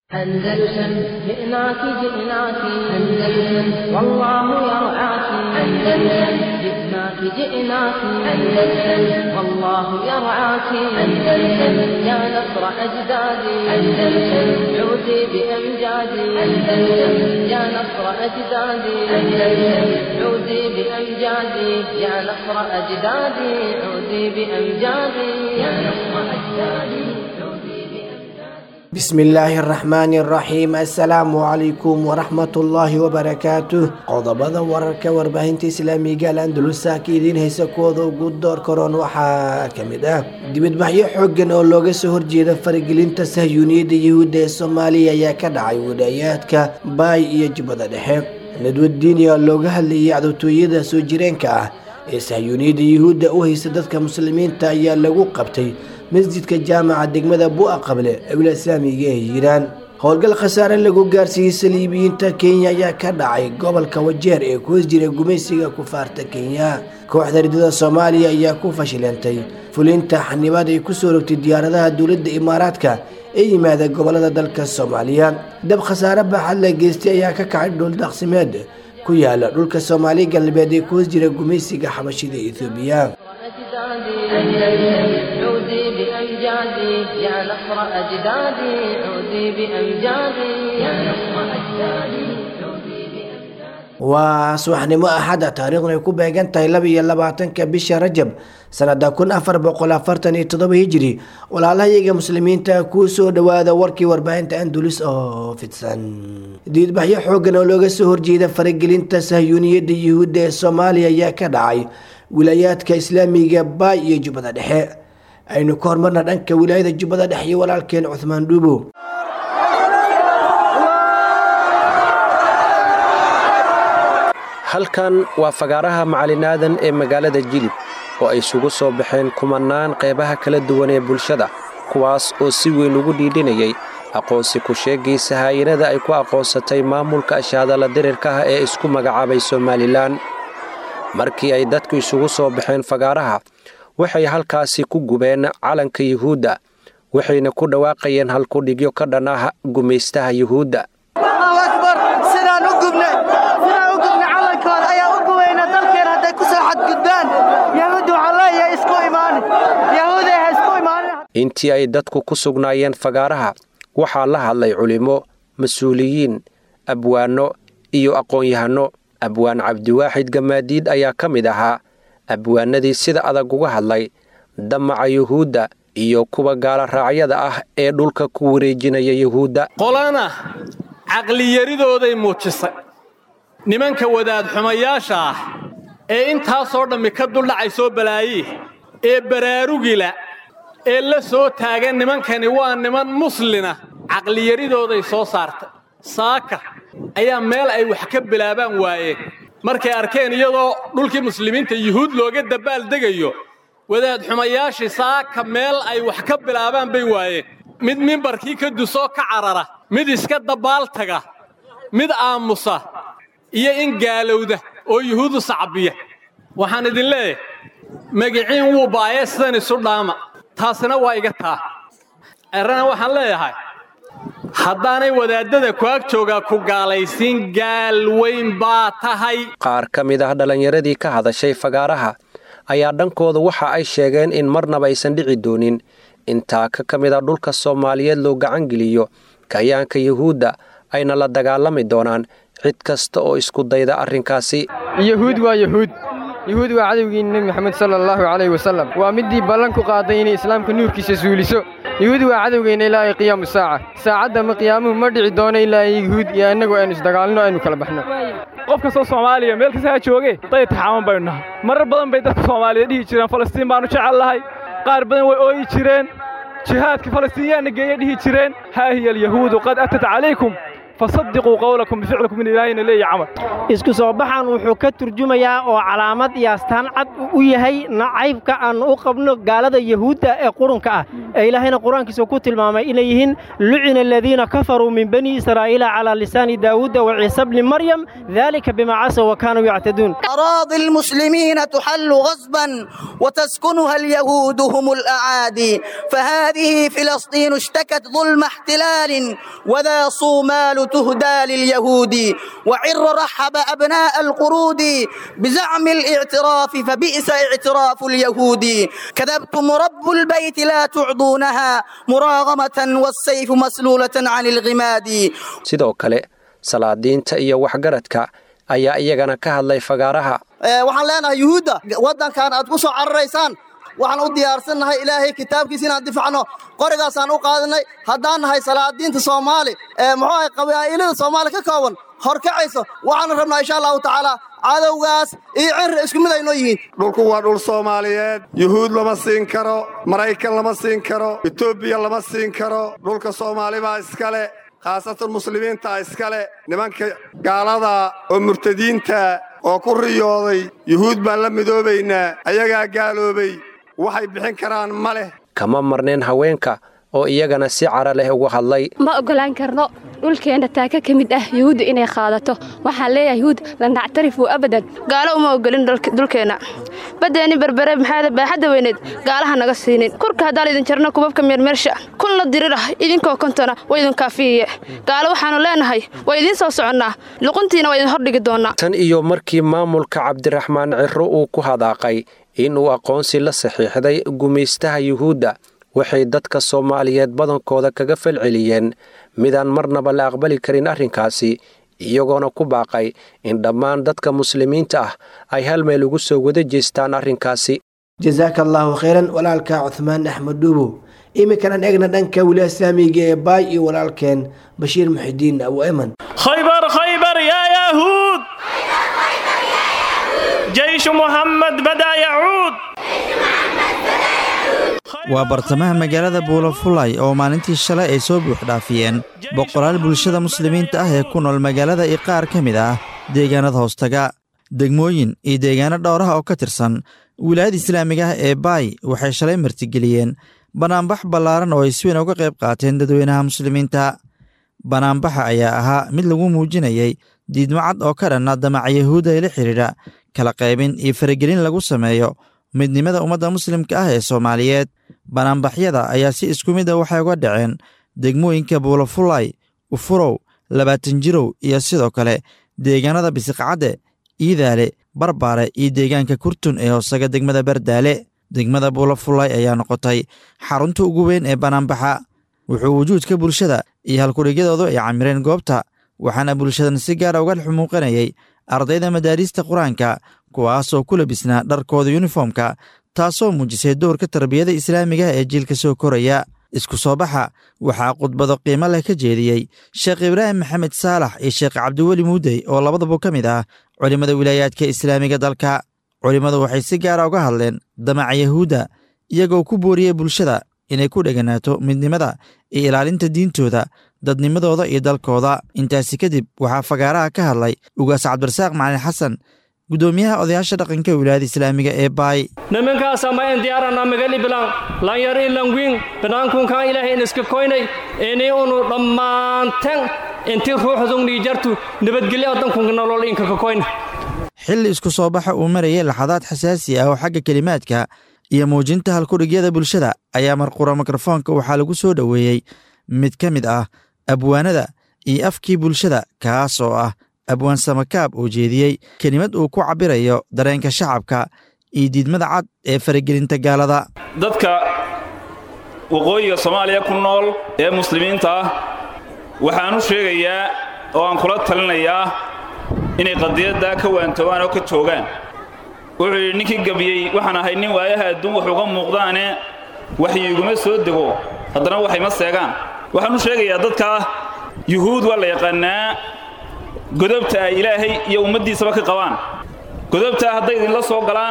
أندلسن جئناك جئناك أندلسن والله يرعاك أندلسن جئناك جئناك أندلسن والله يرعاك أندلسن يا نصر أجدادي أندلسن عودي بأمجادي أندلسن يا نصر أجدادي أندلسن عودي بأمجادي يا نصر أجدادي عودي بأمجادي يا نصر أجدادي بسم الله الرحمن الرحيم السلام عليكم ورحمة الله وبركاته qodobada wararka warbaahinta islaamiga al andalusa ka idiin haysa kuwooda ugu door karoon waxaa ka mid ah dibadbaxyo xoogan oo looga soo horjeeda faragelinta sahyuuniyadda yahuudda ee soomaaliya ayaa ka dhacay wilaayaadka baay iyo jubbada dhexe nadwadiini oo looga hadlayay cadowtooyada soo jireenka ah ee sahyuuniyadda yahuudda u haysta dadka muslimiinta ayaa lagu qabtay masjidka jaamaca degmada bu'a qable awla islaamiga ee hiiraan howlgal khasaare lagu gaarsiiyey saliibiyiinta kenya ayaa ka dhacay gobolka wajeer ee ku hoos jira gumaysiga kufaarta kenya kooxda ridada soomaaliya ayaa ku fashilantay fulinta xanibaad ay kusoo rogtay diyaaradaha dowladda imaaraadka ee yimaada gobolada dalka soomaaliya dab khasaare baaxad la geystay ayaa ka kacay dhuldaqsimeed ku yaala dhulka soomaali galbeed ee ku hoos jira gumaysiga xabashida ethoobiya عودي بأمجادي يا نصر أجدادي عودي بأمجادي يا نصر أجدادي waa subaxnimo axada taariikhdu ay ku beegan tahay laba iyo labaatanka bisha rajab sanada kun afar boqol afartan iyo todoba hijiri walaalahayaga muslimiinta kuu soo dhawaada warkii warbaahinta andulis oo fidsan diidbaxyo xoogan oo looga soo horjeeda faragelinta sahyuuniyadda yuhuudda ee soomaaliya ayaa ka dhacay wilaayaadka islaamiga baay iyo jubbada dhexe aynu ka hormarna dhanka wilaayada jubbada dhexe iyo walaalkeen cuhmaan dhuubo halkan waa fagaaraha macalinaadan ee magaalada jilib oo ay isugu soo baxeen kumannaan qeybaha kala duwan ee bulshada kuwaas oo si weyn ugu dhiidhinayay aqoonsi ku sheegaysa haayinada ay ku aqoonsatay maamulka ashaadala dirirka ah ee isku magacaabay somalilan markii ay dadku isugu soo baxeen fagaaraha waxay halkaasi ku gubeen calanka yuhuudda waxayna ku dhawaaqayeen halkudhigyo ka dhan ah gumaystaha yuhuudda intii ay dadku ku sugnaayeen fagaaraha waxaa la hadlay culimmo mas-uuliyiin abwaanno iyo aqoon-yahanno abwaan cabdiwaaxid gamaadiid ayaa ka mid ahaa abwaanadii sida adag uga hadlay damaca yuhuudda iyo kuwa gaala raacyada ah ee dhulka ku wareejinaya yuhuudda qolana caqliyaridooday muujisay nimanka wadaadxumayaasha ah ee intaasoo dhammi ka duldhacay soo balaaye ee baraarugila ee la soo taagan nimankani waa niman muslina caqliyaridooday soo saartay saaka ayaa meel ay wax ka bilaabaan waayeen markay arkeen iyadoo dhulkii muslimiinta yuhuud looga dabaaldegayo wadaad xumayaashii saaka meel ay wax ka bilaabaan bay waayeen mid mimbarkii ka dusoo ka carara mid iska dabbaaltaga mid aamusa iyo in gaalowda oo yuhuudu sacbiya waxaan idin leeyahay magiciin wuu baayee sidan isu dhaama taasina waa iga taa errana waxaan leeyahay haddaanay wadaaddada ku ag joogaa ku gaalaysiin gaal weyn baa tahay qaar ka mid ah dhallinyaradii ka hadashay fagaaraha ayaa dhankooda waxa ay sheegeen in marnaba aysan dhici doonin in taaka ka mid a dhulka soomaaliyeed loo gacangeliyo kayaanka yuhuudda ayna la dagaalami doonaan cid kasta oo isku dayda arrinkaasi yuhuud waa yuhuud yuhuud waa cadowgii nebi moxamed sala allahu calayh wasallam waa middii ballan ku qaaday inay islaamka nuurkiisa suuliso yuhuud waa cadowgeenna ilaa ay qiyaamu saaca saacadda ma qiyaamuhu ma dhici doono ilaa yuhuud iyo annagu aynu isdagaalno aynu kala baxno qof kastoo soomaaliya meel kasta ha jooge dayta xaaman baynu nahay marar badan bay dadka soomaaliyeed dhihi jireen falastiin baannu jecel lahay qaar badan way ooyi jireen jihaadka falastiinyaanna geeya dhihi jireen haa hiya alyahuudu qad atat calaykum fasadiquu qowlakum bificlikum in ilaahayna leeyahy camal isku soo baxan wuxuu ka turjumayaa oo calaamad iyo astaan cad u yahay nacaybka aan u qabno gaalada yahuudda ee qurunka ah ee ilaahayna qur-aankiisa ku tilmaamay inay yihiin lucina aladiina kafaruu min bani israa'iila calaa lisaani daawuuda wa ciisa bni maryam dalika bimaa casaw wa kaanuu yactaduun أراضي المسلمين تحل غصبا وتسكنها اليهود هم الأعادي فهذه فلسطين اشتكت ظلم احتلال وذا صومال تهدى لليهود وعر رحب أبناء القرود بزعم الاعتراف فبئس اعتراف اليهود كذبتم رب البيت لا تعضونها مراغمة والسيف مسلولة عن الغماد sidoo kale salaadiinta iyo waxgaradka ayaa iyagana ka hadlay fagaaraha waxaan leenahay yuhuudda waddankan aad ku soo cararaysaan waxaan u diyaarsannahay ilaahay kitaabkiisa inaan difacno qorigaasaan u qaadanay haddaan nahay salaadiinta soomaali muxuu ahay qabaa'ilada soomaali ka kooban horkacayso waxaanu rabnaa insha allahu tacaala cadowgaas iyo cirri isku mid aynoo yihiin dhulku waa dhul soomaaliyeed yuhuud lama siin karo maraykan lama siin karo etoobiya lama siin karo dhulka soomaali baa iskale khaasatan muslimiinta iskale nimanka gaalada oo murtadiinta oo ku riyooday yuhuud baan la midoobaynaa ayagaa gaaloobay waxay bixin karaan ma leh kama marneen haweenka oo iyagana si cara leh uga hadlay ma oggolaan karno dhulkeenna taaka ka mid ah yuhuudda inay qaadato waxaan leeyahay yuhuud la nactarifuu abadan gaalo uma ogolin dhulkeenna baddeenni berbere maxaada baaxadda weyneed gaalaha naga siinin kurka haddaan idin jarno kubabka meermeersha kun la dirirah idinkoo kontona waa idin kaafiyiye gaalo waxaannu leenahay waa idiin soo soconnaa luquntiina waa idin hordhigi doonnaa tan iyo markii maamulka cabdiraxmaan cirro uu ku hadaaqay inuu aqoonsi la saxiixday gumaystaha yuhuudda waxay dadka soomaaliyeed badankooda kaga falceliyeen midaan marnaba la aqbali karin arrinkaasi iyagoona ku baaqay in dhammaan dadka muslimiinta ah ay hal meel ugu soo wada jeestaan arrinkaasi jasaaka allaahu khayran walaalka cuhmaan axmed dhuubow iminkanan eegna dhanka wilaaya islaamiga ee baay iyo walaalkeen bashiir muxidiin abu eman khaybar khaybar yaa yahuud jeyshu muxamed badaa yacuud waa bartamaha magaalada buulafulay oo maalintii shalay ay soo buuxdhaafiyeen boqolaal bulshada muslimiinta ah ee ku nool magaalada iyo qaar ka mid ah deegaanada hoostaga degmooyin iyo deegaano dhowraha oo ka tirsan wilaayada islaamiga ah ee baay waxay shalay martigeliyeen banaanbax ballaaran oo ay si weyn uga qayb qaateen dadweynaha muslimiinta banaanbaxa ayaa ahaa mid lagu muujinayay diidmo cad oo ka dhanna damaca yahuudda ee la xidhiidha kala qaybin iyo faragelin lagu sameeyo midnimada ummadda muslimka ah ee soomaaliyeed banaanbaxyada ayaa si isku mid a waxay uga dhaceen degmooyinka buulafulay ufurow labaatan jirow iyo sidoo kale deegaanada bisiqcadde iidaale barbaare iyo deegaanka kurtun ee hoosaga degmada bardaale degmada buulafulay ayaa noqotay xarunta ugu weyn ee banaanbaxa wuxuu wujuudka bulshada iyo halkudhigyadoodu ay camireen goobta waxaana bulshadan si gaara uga xumuuqanayay ardayda madaariista qur-aanka kuwaasoo ku labisnaa dharkooda yuniformka taasoo muujisay dowrka tarbiyada islaamiga ee jiilka soo koraya isku soo baxa waxaa khudbado qiimo leh ka jeediyey sheekh ibraahim maxamed saalax iyo sheekh cabdiweli muudey oo labadaba ka mid ah culimmada wilaayaadka islaamiga dalka culimmadu waxay si gaara uga hadleen damaca yahuudda iyagoo ku booriyey bulshada inay ku dheganaato midnimada iyo ilaalinta diintooda dadnimadooda iyo dalkooda intaasi kadib waxaa fagaaraha ka hadlay ugaas cabdirasaaq macalin xasan gudoomiyaha odayaasha dhaqanka wilaayada islaamiga ee baay nimankaasa ma en diyaarana magali bilan lanyar in langwin banaankunkan ilaahay in iska koynay ini unu dhammaanten inti ruuxdungni jartu nabadgelyo dankunka nolol inka ka koyna xilli isku soo baxa uu marayay laxadaad xasaasi ah oo xagga kelimaadka iyo muujinta halkudhigyada bulshada ayaa marqura mikrofoonka waxaa lagu soo dhoweeyey mid ka mid ah abwaanada iyo afkii bulshada kaas oo ah abwaan samakaab oo jeediyey kelimad uu ku cabbirayo dareenka shacabka iyo diidmada cad ee faragelinta gaalada dadka waqooyiga soomaaliya ku nool ee muslimiinta ah waxaan u sheegayaa oo aan kula talinayaa inay qadiyaddaa ka waantoobaan oo ka joogaan wuxuu yidhi ninkii gebiyey waxaan ahay nin waayaha adduun wax uga muuqdaane waxyiiguma soo dego haddana waxayma seegaan waxaan u sheegayaa dadkaa yuhuud waa la yaqaannaa godobta ay ilaahay iyo ummaddiisaba ka qabaan godobtaa hadday idinla soo galaan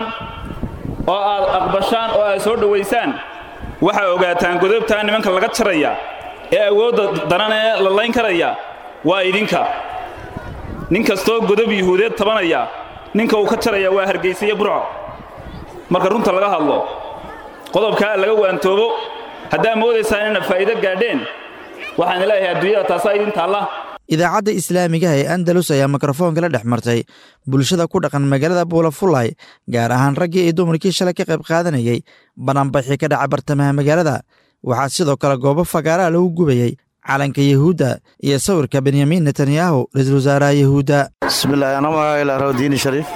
oo aad aqbashaan oo aad soo dhowaysaan waxaa ogaataan godobtaa nimanka laga jaraya ee awoodda danan ee la layn karaya waa idinka nin kastoo godob yuhuudeed tabanaya ninka uu ka jaraya waa hargaysa iyo burco marka runta laga hadlo qodobkaa laga waantoobo haddaa moodaysaan inaad faa'iido gaadheen waxaan leeyahay adduunyada taasaa idin taalla idaacadda islaamigaha ee andalus ayaa mikrofoonka la dhex martay bulshada ku dhaqan magaalada buulafulay gaar ahaan raggii iyo dumarkii shalay ka qayb qaadanayay banaanbaxii ka dhaca bartamaha magaalada waxaa sidoo kale goobo fagaaraha lagu gubayey calanka yahuudda iyo sawirka benyamin netanyahu ra-iisul wasaaraha yahuudda bismillahi ana magacaila rawdiini shariif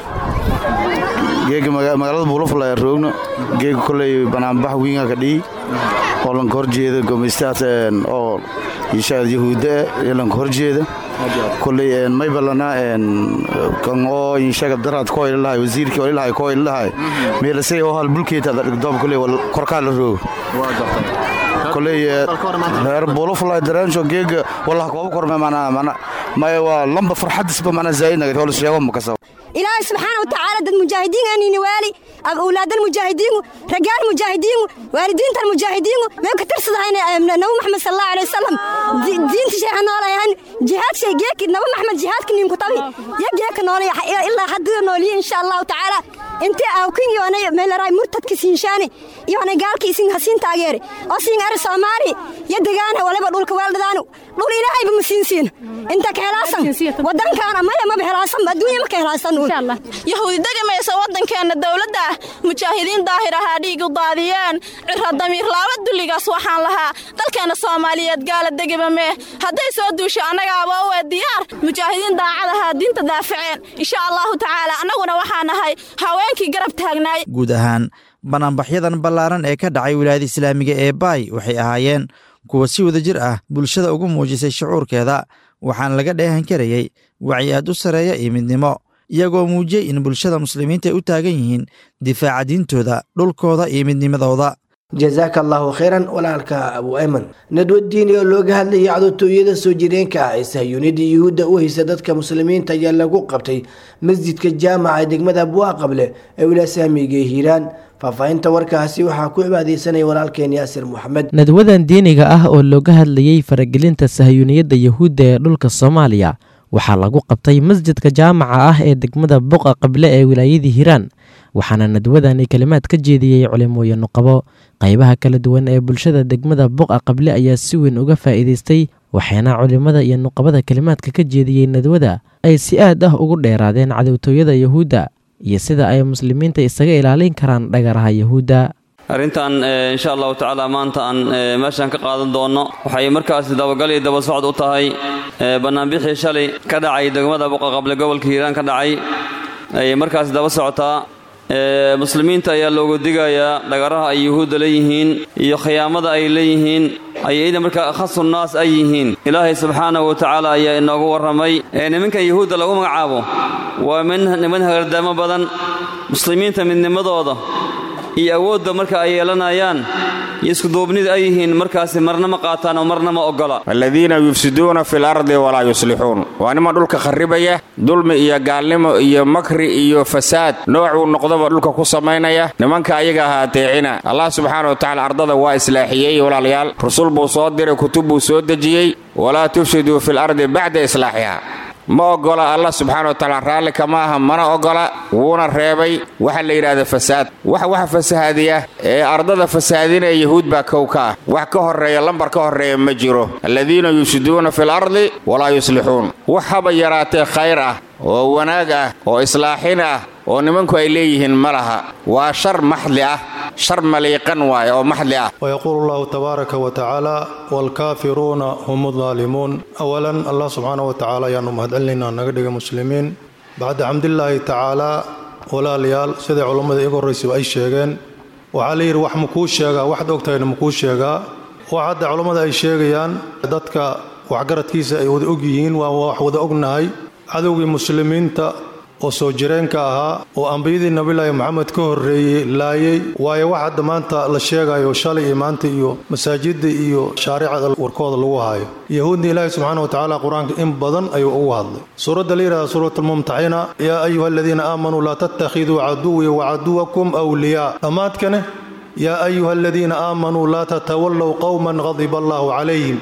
geega magaalada buulafulay roogno geega koley banaanbax wiinga ka dhihi oo lanka horjeeda gomeystahaas oo ishaad yahuudda ee lanka horjeeda koley maybalana kan oo inshaga daraad ko ilahay wasiirkii oo ilahay ko ilahay meelasay oo hal bulkeeta doob koley korkaa la roogo koley reer buulafulay daraansho geega wallah kooba korme mana mana maya waa lamba farxadisba mana zaa'idnaga holis sheego makasaba ilaahay subxaana wa tacaala dad mujaahidiin aanini waali awlaadal mujaahidiingu ragaal mujaahidiingu waalidiintan mujaahidiingu mee ka tirsadahayna nabi maxamed sal allahu alay wasalam diinta sheexa noolayahan jihaad shay geeki nabi maxamed jihaadka ninku tabi ya geeka noolaya ilaa hadduu nooliye insha allahu tacaala intii awkin yoonay meelaray murtadka siinshaani yoonay gaalka isin hasiin taageere oo siin ari soomaali ya degaana waliba dhulka weeldhadaanu dhul ilaahayba ma siinsiin inta ka helaasan wadankaana maya maba helaasan adduunya ma ka helaasan yahuudi degamaysa waddankeenna dowladda ah mujaahidiin daahir ahaa dhiig u daadiyeen cira damiir laaba dulligaas waxaan lahaa dalkeenna soomaaliyeed gaala degaba mee hadday soo duusho annagaaba u ee diyaar mujaahidiin daacad ahaa diinta daafaceen insha allahu tacaala annaguna waxaa nahay haweenkii garab taagnaay guud ahaan banaanbaxyadan ballaaran ee ka dhacay wilaayada islaamiga ee baay waxay ahaayeen kuwa si wada jir ah bulshada ugu muujisay shucuurkeeda waxaana laga dheehan karayey wacyi aad u sareeya iyo midnimo iyagoo muujiyey in bulshada muslimiinta ay u taagan yihiin difaaca diintooda dhulkooda iyo midnimadooda jasaaka allaahu khayran walaalka abu ayman nadwadiini oo looga hadlayay cadowtooyada soo jireenka ah ee sahyuunida yuhuudda u haysa dadka muslimiinta ayaa lagu qabtay masjidka jaamaca ee degmada buaqable ee wilasaamiga ee hiiraan faahfaahinta warkaasi waxaa ku cibaadeysanaya walaalkeen yaasir moxamed nadwadan diiniga ah oo looga hadlayey faragelinta sahyuuniyadda yuhuudda ee dhulka soomaaliya waxaa lagu qabtay masjidka jaamaca ah ee degmada buqa qable ee wilaayadii hiiraan waxaana nadwadani kalimaad ka jeediyey culimooyin nuqabo qaybaha kala duwan ee bulshada degmada buqa qable ayaa si weyn uga faa'iidaystay waxaana culimmada iyo nuqabada kalimaadka ka jeediyey nadwada ay si aad ah ugu dheeraadeen cadowtooyada yuhuudda iyo sida ay muslimiinta isaga ilaalin karaan dhagaraha yuhuudda arrintan insha allahu tacaala maanta aan meeshaan ka qaadan doonno waxay markaasi dabagal iyo daba socod u tahay bannaanbixii shalay ka dhacay degmada buqaqable gobolka hiiraan ka dhacay ayay markaasi daba socotaa muslimiinta ayaa loogu digayaa dhagaraha ay yuhuudda leeyihiin iyo khiyaamada ay leeyihiin ayayda markaa akhasu naas ay yihiin ilaahay subxaanahu wa tacaala ayaa inoogu warramay nimankan yuhuudda lagu magacaabo waa niman hagardaamo badan muslimiinta midnimadooda iyo awoodda marka ay yeelanayaan iyo iskuduubnida ay yihiin markaasi marna ma qaataan oo marna ma oggola aladiina yufsiduuna fi lardi walaa yuslixuun waa niman dhulka kharribaya dulmi iyo gaalnimo iyo makri iyo fasaad noocuu noqdaba dhulka ku samaynaya nimanka ayaga ahaa ateecina allah subxaana wa tacala ardada waa islaaxiyey walaalayaal rusul buu soo diray kutub buu soo dejiyey walaa tufsiduu fi lardi bacda islaaxiha ma oggola allah subxaana wa tacaala raalli kama aha mana oggola wuuna reebay waxa la yidhahda fasaad wax waxa fasahaadiya ee ardada fasahaadinaya yahuud baa kow ka ah wax ka horreeya lambar ka horreeya ma jiro aladiina yufsiduuna fi lardi walaa yuslixuun wax haba yaraatee khayr ah oo wanaag ah oo islaaxin ah oo nimanku ay leeyihiin ma laha waa shar maxdi ah shar maliiqan waaye oo maxdi ah ويقول الله تبارك وتعالى والكافرون هم الظالمون أولا الله سبحانه وتعالى يا نمهد لنا نقدق مسلمين بعد حمد الله تعالى ولا ليال سيدي علماء إيقور ريسي أي شيغين وعلي wax makuu sheegaa waxaad ogtahayna makuu sheegaa waxaadda culammada ay sheegayaan dadka waxgaradkiisa ay wada og yihiin waa wax wada ognahay cadowgii muslimiinta oo soo jireenka ahaa oo ambiyadii nabilaahi maxamed ka horreeyey laayay waayo wax hadda maanta la sheegayo shalay iyo maanta iyo masaajidda iyo shaaricada warkooda lagu haayo yahuudna ilaahi subxaana wa tacaala qur-aanka in badan ayuu ugu hadlay suuradda la yidhahda suurat almumtaxina yaa ayuha aladiina aamanuu laa tattakhiduu caduwii wacaduwakum awliyaa dhammaadkane yaa ayuha aladiina aamanuu laa tatawallow qowman qadiba allaahu calayhim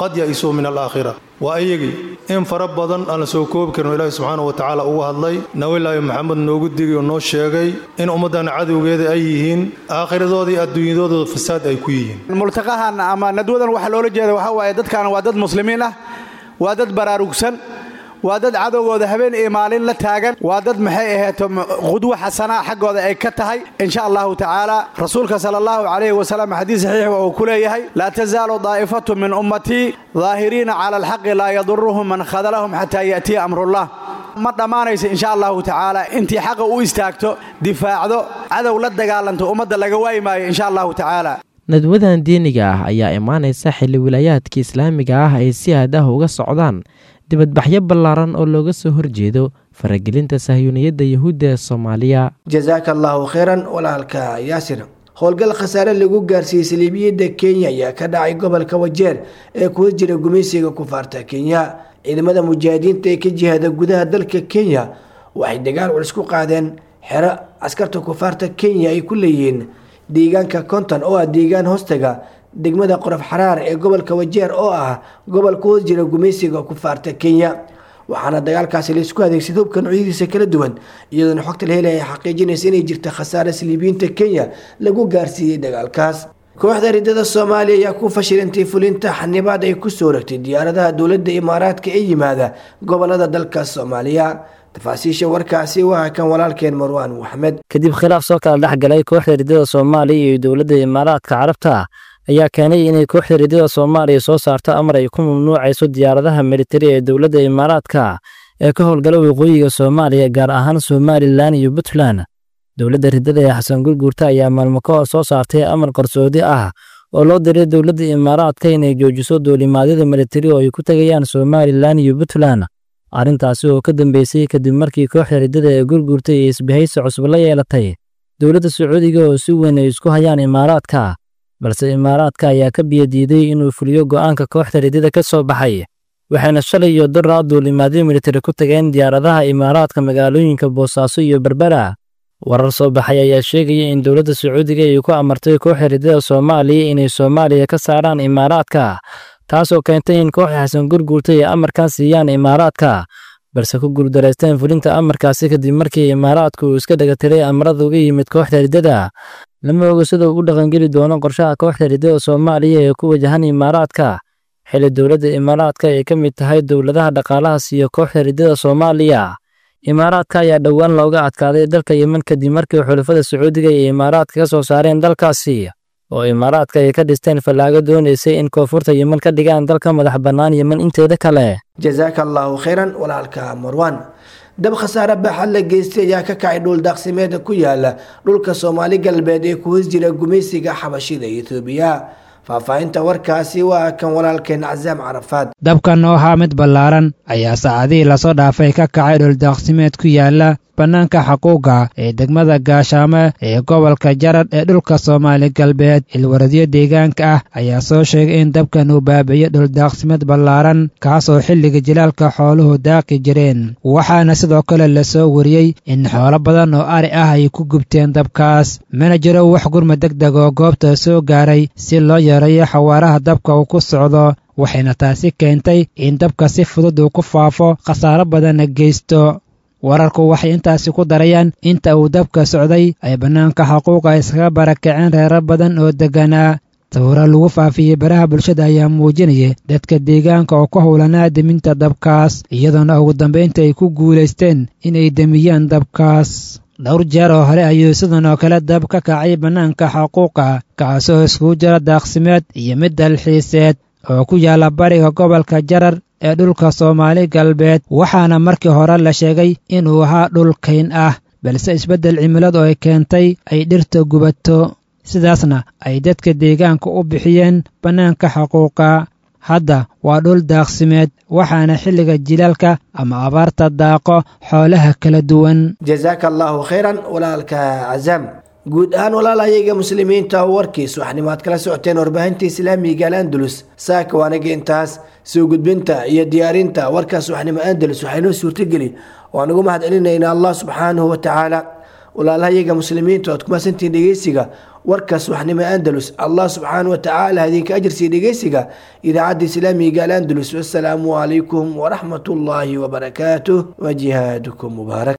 qad ya-isuu min alaakhira waa iyagii in fara badan aan la soo koobi karin ilaahi subxaana wa tacaala uga hadlay nabilaahi maxamed noogu digay oo noo sheegay in ummaddan cadowgeeda ay yihiin aakhiradoodii iyo adduunyadooda fasaad ay ku yihiin multaqahan ama nadwadan waxaa loola jeeda waxaa waaye dadkan waa dad muslimiin ah waa dad baraarugsan waa dad cadowgooda habeen iyo maalin la taagan waa dad maxay aheeto qudwo xasanaa xaggooda ay ka tahay insha allahu tacaala rasuulka sala allahu calayhi wasalam xadiis saxiix uu ku leeyahay laa tasaalu daa'ifatu min ummatii daahiriina cala alxaqi laa yaduruhum man khadalahum xataa ya'tiya amrullah ma dhammaanayso insha allahu tacaala intii xaqa u istaagto difaacdo cadow la dagaalanto ummadda laga waayi maayo insha allahu tacaala nadwadan diiniga ah ayaa imaanaysa xilli wilaayaadka islaamiga ah ay si aad ah uga socdaan dibadbaxyo ballaaran oo looga soo horjeedo faragelinta sahyuuniyadda yuhuudda ee soomaaliya jasaaka allaahu khayran walaalka yaasir howlgal khasaare lagu gaarsiiyey saliibiyadda kenya ayaa ka dhacay gobolka wajeer ee kuwa jira gumaysiga kufaarta kenya ciidamada mujaahidiinta ee ka jihaada gudaha dalka kenya waxay dagaal culus ku qaadeen xero askarta kufaarta kenya ay ku leeyihiin deegaanka konton oo ah deegaan hoostaga degmada qorof xaraar ee gobolka wajeer oo ah gobol ku hoos jira gumaysiga kufaarta kenya waxaana dagaalkaasi laisku adeegsaday hubka noocyadiisa kala duwan iyadoona xogta la helaya ay xaqiijinaysa inay jirta khasaare saliibiyiinta kenya lagu gaarsiiyey dagaalkaas kooxda ridada soomaaliya ayaa ku fashilintay fulinta xanibaad ay kusoo ragtay diyaaradaha dowladda imaaraadka ee yimaada gobolada dalka soomaaliya tafaasiisha warkaasi waa kan walaalkeen marwaan maxmed kadib khilaaf soo kala dhex galay kooxda ridada soomaaliya iyo dowladda imaaraadka carabta ayaa keenay inay kooxda ridada soomaaliya soo saarto amar ay ku mamnuucayso diyaaradaha militari ee dowladda imaaraadka ee ka howlgala waqooyiga soomaaliya gaar ahaan somalilan iyo puntland dowladda ridada ee xasan gurguurta ayaa maalmo ka hor soo saartay amar qarsoodi ah oo loo diray dowladda imaaraadka inay joojiso duulimaadyada militari oo ay ku tegayaan somalilan iyo puntland arrintaasi oo ka dambeysay kadib markii kooxda ridada ee gurguurta iyo isbahaysi cusub la yeelatay dowladda sacuudiga oo si weyn ay isku hayaan imaaraadka balse imaaraadka ayaa ka biyadiiday inuu fuliyo go'aanka kooxda ridada ka soo baxay waxayna shalay iyo daraa duulimaadyo militari ku tageen diyaaradaha imaaraadka magaalooyinka boosaaso iyo berbera warar soo baxay ayaa sheegaya in dowladda sacuudiga ay ku amartay kooxda ridada soomaaliya inay soomaaliya ka saaraan imaaraadka taasoo keentay in kooxda xasan gurguurta ay amarkan siiyaan imaaraadka balse ku guuldaraysteen fulinta amarkaasi kadib markii imaaraadku uu iska dhegatiray amarada uga yimid kooxda ridada lama oga sida uu u dhaqangeli doono qorshaha kooxda ridada soomaaliya ee ku wajahan imaaraadka xilli dowladda imaaraadka ay ka mid tahay dowladaha dhaqaalaha siiya kooxda ridada soomaaliya imaaraadka ayaa dhowaan looga adkaaday dalka yemen kadib markii xulafada sacuudiga iyo imaaraadka ka soo saareen dalkaasi oo imaaraadka ay ka dhisteen fallaago doonaysay in koonfurta yemen ka dhigaan dalka madax bannaan yemen inteeda kale jasaaka allaahu khayran walaalka marwan dab khasaare baaxad la geystay ayaa ka kacay dhul daaqsimeeda ku yaala dhulka soomaali galbeed ee ku hoos jira gumaysiga xabashida etoobiya faahfaahinta warkaasi waa kan walaalkeen casaam carafaad dabkan oo ahaa mid ballaaran ayaa saacadihii lasoo dhaafay ka kacay dhuldaaqsimeed ku yaala bannaanka xaquuqa ee degmada gaashaamo ee gobolka jarad ee dhulka soomaali galbeed ilwaradyo deegaanka ah ayaa soo sheegay in dabkan uu baabi'iyo dhuldaaqsimeed ballaaran kaasoo xilliga jilaalka xooluhu daaqi jireen waxaana sidoo kale lasoo wariyey in xoolo badan oo ari ah ay ku gubteen dabkaas mana jiro wax gurma deg deg oo goobta soo gaaray si loo yareeyo xawaaraha dabka uu ku socdo waxayna taasi keentay in dabka si fudud uu ku faafo khasaaro badanna geysto wararku waxay intaasi ku darayaan inta uu dabka socday ay bannaanka xaquuqa iskaga barakaceen reero badan oo degganaa sawiro lagu faafiyey baraha bulshada ayaa muujinaya dadka deegaanka oo ku howlanaa deminta dabkaas iyadoona ugu dambaynta ay ku guulaysteen inay demiyaan dabkaas dhowr jeer oo hore ayuu sidan oo kale dab ka kacay bannaanka xaquuqa kaasoo iskugu jira daaqsimeed iyo mid dalxiiseed oo ku yaalla bariga gobolka jarar ee dhulka soomaali galbeed waxaana markii hore la sheegay inuu ahaa dhul kayn ah balse isbeddel cimiladu ay keentay ay dhirta gubato sidaasna ay dadka deegaanka u bixiyeen bannaanka xaquuqa hadda waa dhul daaqsimeed waxaana xilliga jilaalka ama abaarta daaqo xoolaha kala duwan jasaaka allaahu khayran walaalka casaam guud ahaan walaalayaga muslimiinta warkiis waxnimaad kala socoteen warbaahinta islaamiga al andalus saaka waanaga intaas soo gudbinta iyo diyaarinta warkaas waxnimo andalus waxaynoo suurtogeli waan ugu mahad celinaynaa allah subxaanahu wa tacaala walaalahayaga muslimiintu aad kumaasantihiin dhegeysiga warkaas waxnimo andalus allah subxaana wa tacaala idinka ajarsiiya dhegeysiga idaacadda islaamiga al andalus wasalaamu calaykum waraxmat ullaahi wabarakaatuh wa jihaadukum mubaarak